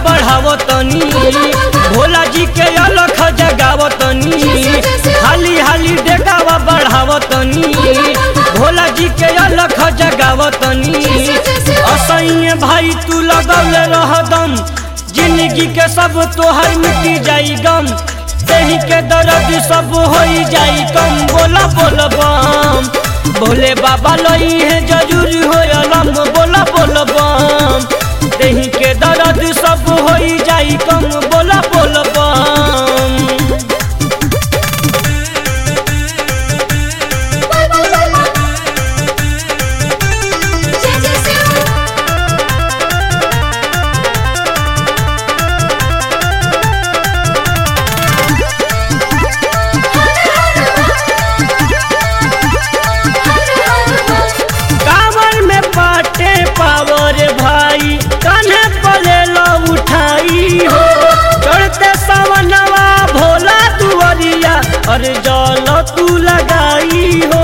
बढ़ावतनी भोला जी के अलख जगावतनी हाली हाली डेगावा बढ़ावतनी भोला जी के अलख जगावतनी असैये भाई तू लगौले रहदम जिंदगी के सब तोहर मिटी जाई गम देही के दर्द सब होई जाई कम बोला बोल बम भोले बाबा लई है जरूर हो अलम बोला बोल बम देही के दर्द सब होई जाई कम बोला बोल बम जय जय शिव कांवर में पाटे पावर भाई कान्हे पले लो उठाई हो चढ़ते सवनवा भोला दुआरिया और जल तू लगाई हो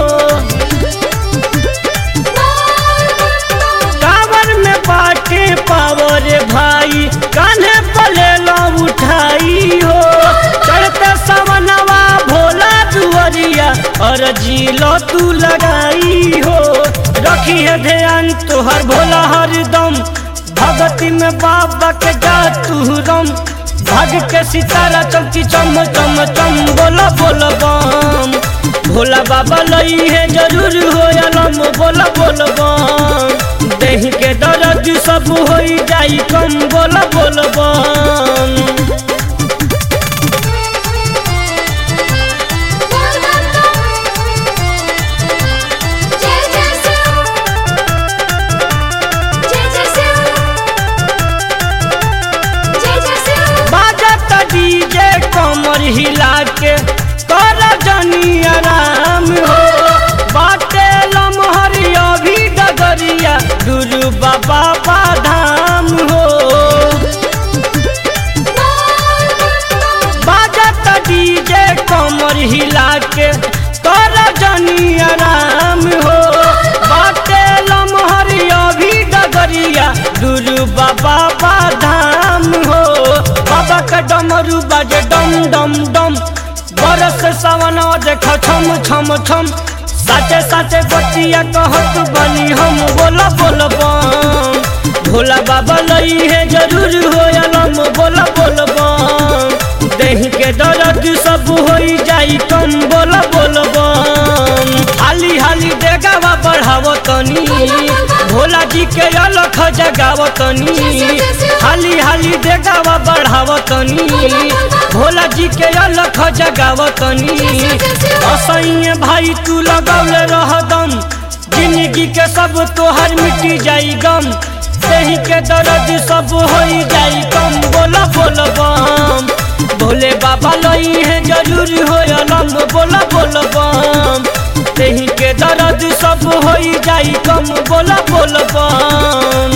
कांवर में पाटे पावर भाई कान्हे पले लो उठाई हो चढ़ते सवनवा भोला दुआरिया और जिलो तू लगाई हो रखी है ध्यान तोहर भोला हरदम भगती में बाबा के जा तू रम भाग के सितारा चमकी चम चम चम बोला बोल बम भोला बाबा लई है जरूर हो अलम बोला बोल बम देह के दर्द सब होई जाई कम बोला बोल बम जय जय शिव जय जय शिव जय जय शिव बाजत डीजे कमर हिला के कर जनी आराम हो बाटे लमहर अभी डगरिया गुरु बाबा बाधाम हो बाजत डीजे कमर हिला के कर जनी आराम हो बाटे लमहर अभी डगरिया गुरु बाबा बाधाम हो बाबा का डमरू बाजे डम डम डम बरस सवन देख छम छम छम साचे साचे बतिया कहत बनी हम बोला बोल बम भोला बाबा लई है जरूर हो अलम बोला बोल बम देह के दर्द सब होई जाई कम बोला बोल बम हाली हाली देगावा बढ़ावतनी भोला जी के अलख जगावतनी हाली हाली देगावा बढ़ावतनी भोला जी के अलख जगावतनी असैये भाई तू लगौले रहदम जिंदगी के सब तोहर मिटी जाई गम देही के दर्द सब होई जाई कम बोला बोल बम भोले बाबा लई है जरूर हो अलम बोला बोल बम देही के दर्द सब होई जाई कम बोला बोल बम